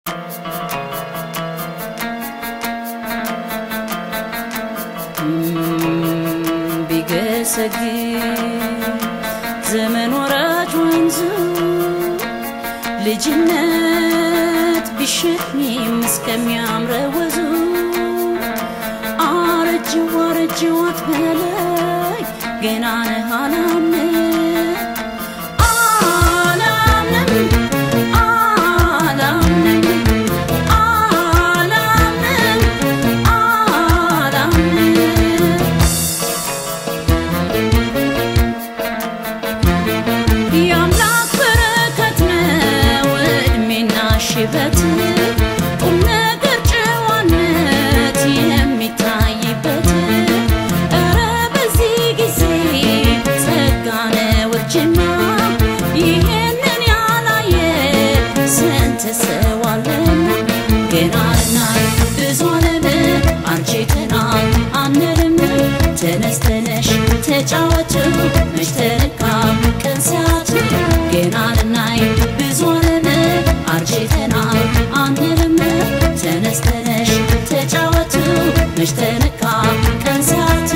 ቢገሰግስ ዘመን ወራጅ ወንዙ ልጅነት ቢሸኝም እስከሚያምረው ወዙ አረጅው አረጅው አትበለኝ ገና ነህ አላምንም አላምንም አላምንም አላምንም አላምንም የአምላክ በረከት ነው እድሜና ሽበት ቁም ነገር ጨዋነት የሚታይበት እረ በዚህ ጊዜ ጸጋ ነው እርጅና ይህንን ያላየ ስንት ሰው አለና ገና ልናይ ብዙ ዓለም አንቺተናል አንልም ተነስ ተነሽ ተጫወቱ መች ተነካ ቀን ሰዓቱ ገና ልናይ ብዙ ዓለም አርጅተናል አንልም ተነስ ተነሽ ተጫወቱ መች ተነካ ቀን ሰዓቱ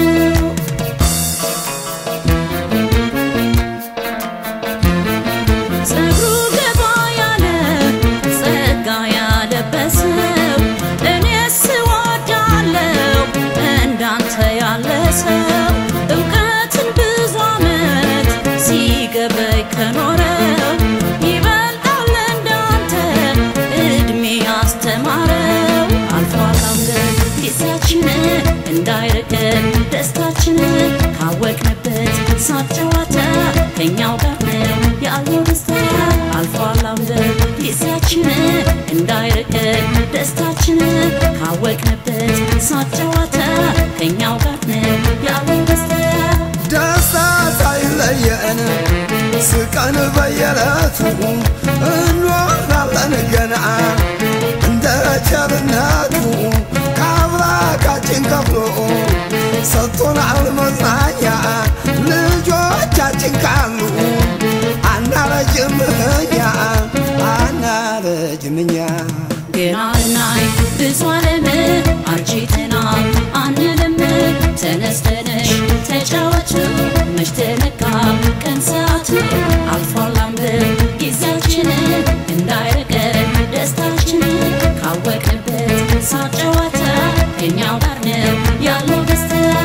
ጸጉሩ ገባ ያለ ጸጋ ያለበሰው እኔስ እወዳለሁ እንዳንተ ያለ ሰው እውቀትን ብዙ ዓመት ሲገበይ ከኖረው ይበልጣል እንዳንተ እድሜ ያስተማረው አልፏል አምገን ጊዜያችን እንዳይርቀን ደስታችን ካወቅንበት ሳቅ ጨዋታ ከኛው ጋር ነው ያለው ደስታ አልፏል አምገን ጊዜያችን እንዳይርቀን ደስታችን ካወቅንበት ሳቅ ጨዋታ ከኛው ጋር ነው ያለው ደስታ ደስታ ሳይለየን ስቀን በየዕለቱ እንኖራለን ገና እንደ ቸርነቱ ከአምላካችን ከፍሎ ሰጥቶናል መጽናኛ ልጆቻችን ካሉ አናረጅም እኛ አናረጅም እኛ ገና ልናይ ብዙ ዓለም አርጅተናል አንልም ተነስ ተነሽ ተጫወቱ መች ተነካ ቀን ሰዓቱ አልፏል አንብብ ጊዜያችን እንዳይርቀን ደስታችን ካወቅንበት ሳቅ ጨዋታ ከኛው ጋር ነው ያለው ደስታ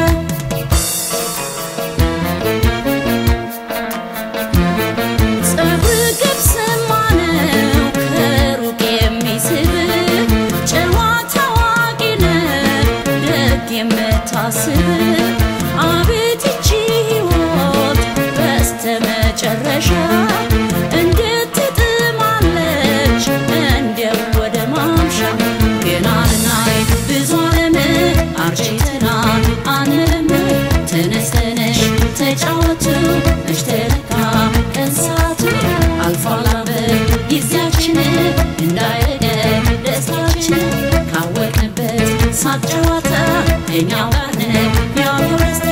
ጸጉር ገብስማ ነው ከሩቅ የሚስብ ጨዋታ አዋቂ ነህ ደግ የምታስብ አቤት ይቺ ሕይወት በስተመጨረሻ እንድትጥማለች እንዲያው ወደ ማምሻ ገና ልናይ ብዙ ዓለም አርጅተናል አንልም ተነስ ተነሽ ተጫወቱ መች ተነካ ቀን ሰዓቱ አልፏል አመት ጊዜያችን እንዳይረገን ደስታችን ካወቅንበት ሳቅ ጨዋታ እኛው ጋር ነው ያለው ደስታ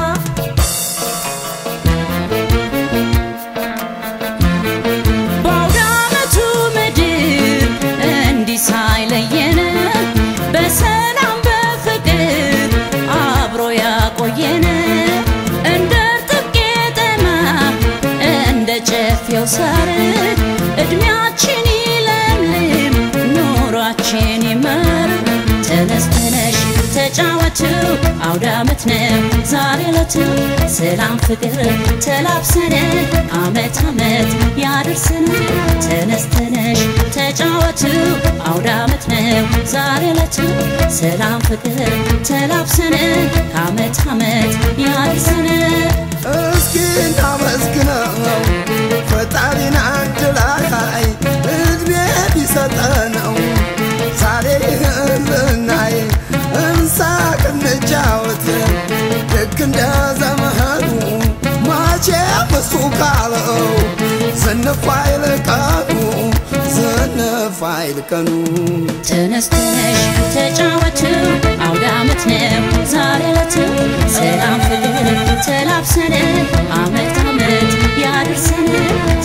በአውደ ዓመቱ ምድር እንዲህ ሳይለየን በሰላም በፍቅር አብሮ ያቆየን እንደ እርጥብ ቄጠማ እንደ ጨፌው ሳር እድሜያችን ይለምልም ኑሯችን ይመር ተነስ ተነሽ ተጫወቱ አውደ ዓመት ነው ዛሬ ዕለቱ ሰላም ፍቅር ተላብሰን አመት አመት ያደርሰን ተነስ ተነሽ ተጫወቱ አውደ ዓመት ነው ዛሬ ዕለቱ ሰላም ፍቅር ተላብሰን ከአመት አመት ያደርሰን እስኪ እናመስግነው ፈጣሪን አንድ ላይ እድሜ ቢሰጠነው ዛሬ ይህን ልናይ እንሳቅ እንጫወት ልክ እንደ ዘመኑ መቼም እሱ ካለው ዝንፍ አይል ቀኑ ዝንፍ አይል ቀኑ ተነስ ተነሽ ተጫወቱ አውደ ዓመት ነው ዛሬ ዕለቱ ሰላም ፍቅር ተላብሰን አመት አመት ያደርሰን